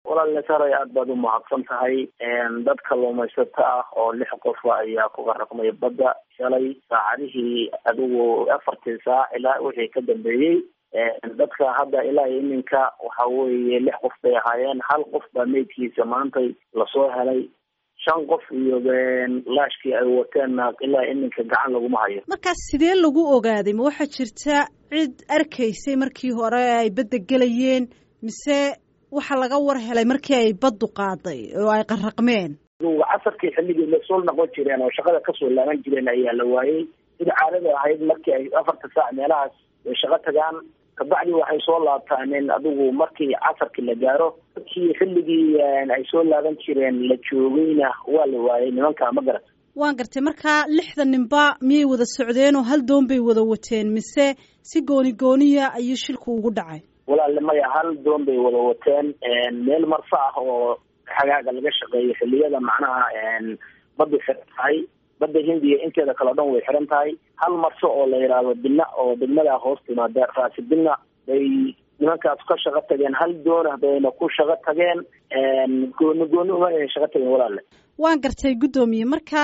walaal saray aad baad umahadsan tahay dad kalluumaysato ah oo lix qofa ayaa ku qaraqmay badda shalay saacadihii adigu afartii saac ilaa wixii ka dambeeyey dadka hadda ilaa iminka waxa weeye lix qof bay ahaayeen hal qof baa meydkiisa maantay lasoo helay shan qof iyo laashkii ay wateenna ilaa iminka gacan laguma hayo markaas sidee lagu ogaaday ma waxaa jirta cid arkaysay markii hore ay badda gelayeen mise waxaa laga war helay markii ay baddu qaaday oo ay qaraqmeen casarkii xilligii lasoo noqon jireen oo shaqada kasoo laaban jireen ayaa la waayey sida caadada ahayd markii ay afarta saac meelahaas ay shaqo tagaan kabacdi waxay soo laabtaaneen adigu markii casarkii la gaaro markii xilligii ay soo laaban jireen la joogayna waa la waayay nimanka ma garat waan gartay markaa lixda ninba miyay wada socdeen oo hal doon bay wada wateen mise si gooni gooniya ayuu shilku ugu dhacay walaale maya hal doon bay wada wateen meel marso ah oo xagaaga laga shaqeeyo xilliyada macnaha badda xiran tahay badda hindiya inteeda kale o dhan way xiran tahay hal marso oo la yidhaahdo bina oo degmadaa hoos timaada raasi bina bay nimankaas ka shaqo tageen hal doona bayna ku shaqo tageen gooni gooni uma ayna shaqo tageen walaale waan gartay guddoomiye marka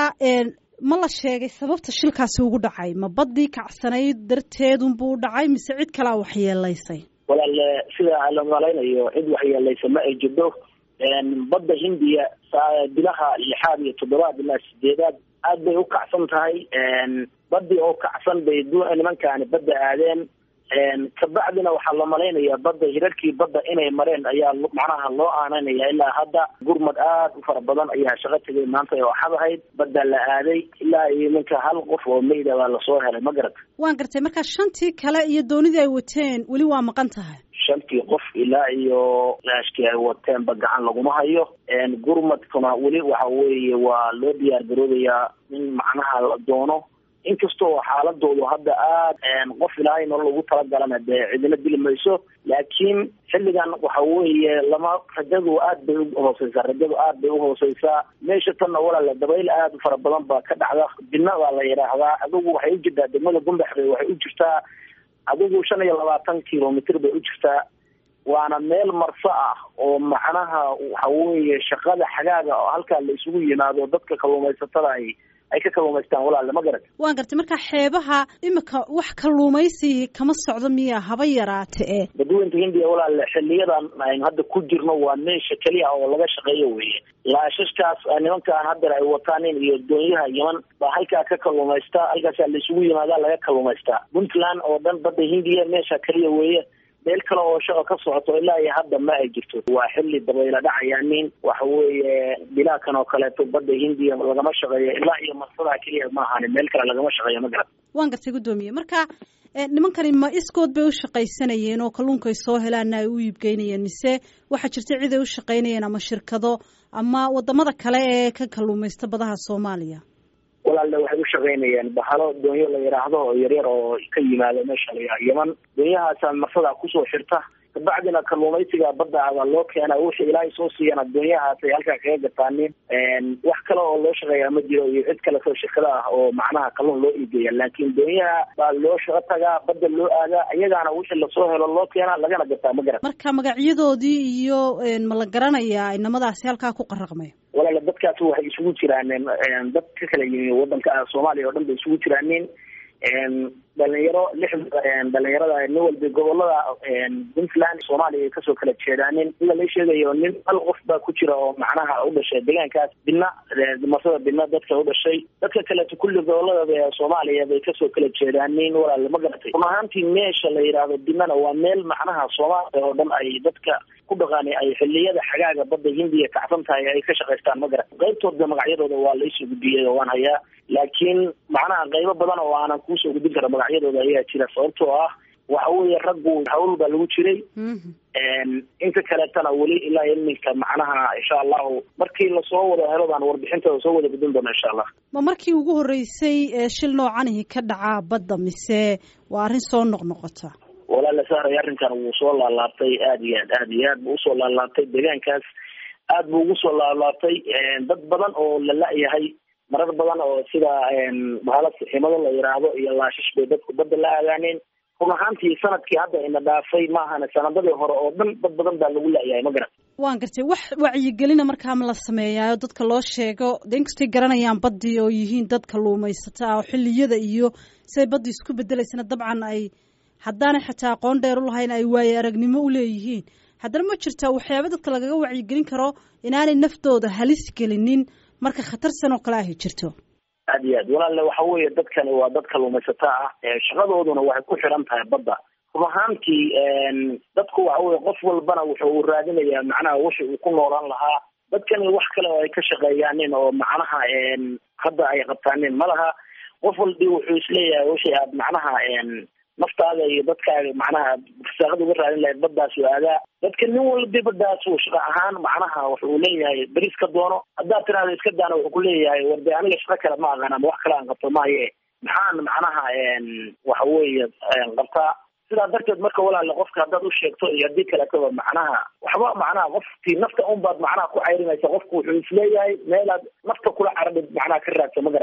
ma la sheegay sababta shilkaasi ugu dhacay ma baddii kacsanayd darteedunbuu dhacay mise cid kalaa waxyeelaysay walaale sida la malaynayo cid waxyeelaysa ma ay jirto badda hindiya bilaha lixaad iyo toddobaad ilaa sideedaad aad bay u kacsan tahay badii oo kacsan bay nimankaani badda aadeen kabacdina waxaa la malaynayaa badda hirarkii badda inay mareen ayaa macnaha loo aananaya ilaa hadda gurmad aad u fara badan ayaa shaqo tegay maanta oo xad ahayd badda la aaday ilaa iyo ninka hal qof oo meyda baa lasoo helay ma garata waan gartay marka shantii kale iyo doonidii ay wateen weli waa maqan tahay shantii qof ilaa iyo laashkii ay wateenba gacan laguma hayo gurmadkuna weli waxa weeye waa loo diyaar garoobayaa in macnaha la doono inkastoo xaaladoodu hadda aad qof ilaahay nolol ugu talagalana dee cidina dili mayso laakiin xilligan waxa weeye lama rajadu aad bay uhooseysaa rajadu aad bay uhooseysaa meesha tanna walaala dabayl aad u fara badan baa ka dhacda bina baa la yidhaahdaa adigu waxay u jirtaa degmada gumbax bay waxay u jirtaa adigu shan iyo labaatan kilomitr bay u jirtaa waana meel marso ah oo macnaha waxa weeye shaqada xagaaga oo halkaa la isugu yimaado dadka kalluumaysatada ay ay ka kalluumaystaan walaale ma garat waan gartay marka xeebaha imika wax kalluumaysi kama socdo miya haba yaraate e badweynta hindiya walaale xiliyadan aynu hadda ku jirno waa meesha keliya oo laga shaqeeyo weye laashashkaas nimankaan hadeer ay wataanin iyo doonyaha yeman baa halkaa ka kalluumaysta halkaasaa la isugu yimaadaa laga kalluumaystaa puntland oo dhan badda hindiya meesha keliya weeye meel kale oo shaqa ka socoto ilaa iyo hadda ma ay jirto waa xilli dabayla dhacayaanin waxa weeye bilaakan oo kaleeto badda hindiya lagama shaqeeyo ilaa iyo marsadaa keliya ma ahani meel kale lagama shaqeeyo ma garat waan gartay guddoomiye marka nimankani ma iskood bay u shaqaysanayeen oo kalluunka ay soo helaana ay u iibgeynayeen mise waxaa jirta cid ay u shaqaynayeen ama shirkado ama wadamada kale ee ka kalluumaysta badaha soomaaliya walaalle waxay u shaqaynayeen bahalo doonyo la yidhaahdo oo yaryar oo ka yimaado meesha la yidhaha yeman doonyahaasa marsadaa kusoo xirta kabacdina kalluumaysiga badda baa loo keenaa wixii ilaahay soo siiyana doonyahaas ay halkaa kaga gataanin wax kale oo loo shaqeeyaa ma jiro iyo cid kaleto shirkada ah oo macnaha kalluun loo iigeeya laakiin doonyaha baa loo shaqo tagaa badda loo aadaa iyagaana wixii lasoo helo loo keenaa lagana gataa ma garan marka magacyadoodii iyo ma la garanayaa inamadaasi halkaa ku qaraqmay walaala dadkaasi waxay isugu jiraan dad ka kala yimi wadanka soomaaliya oo dhan bay isugu jiraanin dhalinyaro lix dhalinyarada nin walba gobolada puntland soomaaliya ay kasoo kala jeedaanin sida la sheegayo nin hal qof baa ku jira oo macnaha u dhashay deegaankaas bina marsada bina dadka u dhashay dadka kaleeto kulli gobolada soomaaliya bay kasoo kala jeedaanin walaale ma garatay run ahaantii meesha la yidhaahdo binana waa meel macnaha soomaaliya oo dhan ay dadka ku dhaqaani ay xiliyada xagaaga badda hindiya kacsan tahay ay ka shaqaystaan ma garat qaybtooda magacyadooda waa laisoo gudbiyey oo waan hayaa laakiin macnaha qaybo badan oo aanan kuusoo gudbin kara magacyadooda ayaa jira sababtoo ah waxa weeye raggu hawl baa lagu jiray inta kaleetana weli ilaa iminka macnaha insha allahu markii lasoo wada helo baan warbixintooda soo wada gudin doona insha allah ma markii ugu horreysay shil noocanihi ka dhacaa badda mise waa arrin soo noqnoqota walaala sahray arrinkan wuu soo laalaabtay aada iyo aad aada iyo aad buu usoo laalaabtay deegaankaas aad buu ugu soo laalaabtay dad badan oo la la-yahay marar badan oo sida bahala siximado la yidhaahdo iyo laashish bay dadku badda la aadaaneen run ahaantii sanadkii hadda ina dhaafay maahana sanadadii hore oo dhan dad badan baa lagu la-yahay ma garan waan gartay wax wacyigelina markaa ma la sameeyaayo dadka loo sheego de inkastay garanayaan baddii oo yihiin dad kalluumaysata ah oo xilliyada iyo siday baddii isku bedelaysana dabcan ay haddaanay xataa aqoon dheer u lahayn ay waaye aragnimo u leeyihiin haddana ma jirtaa waxyaaba dadka lagaga wacyigelin karo inaanay naftooda halis gelinin marka khatarsan oo kale ahy jirto aad iyo aad walaalle waxa weeye dadkani waa dad kalluumaysato ah shaqadooduna waxay ku xiran tahay badda run ahaantii dadku waxa weye qof walbana wuxuu raadinayaa macnaha wixi uu ku noolaan lahaa dadkani wax kale oo ay ka shaqeeyaanin oo macnaha hadda ay qabtaanin ma laha qof walbi wuxuu isleeyahay wixii aad macnaha naftaada iyo dadkaaga macnaha fasaaqada uga raadin lahayd baddaas u aadaa dadka nin walbi baddaas uu shaqa ahaan macnaha wuxuu leeyahay beris ka doono haddaad tiraahdo iska daana wuxuu kuleeyahay war de aniga shaqo kale ma aqaan ama wax kale aan qabto maaye maxaan macnaha waxa weeye qabtaa sidaa darteed marka walaale qofka haddaad u sheegto iyo haddii kaletaba macnaha waxba macnaha qofkii nafta un baad macnaha ku cayrinaysa qofku wuxuu isleeyahay meelaad nafta kula caradhid macnaha ka raadsa magar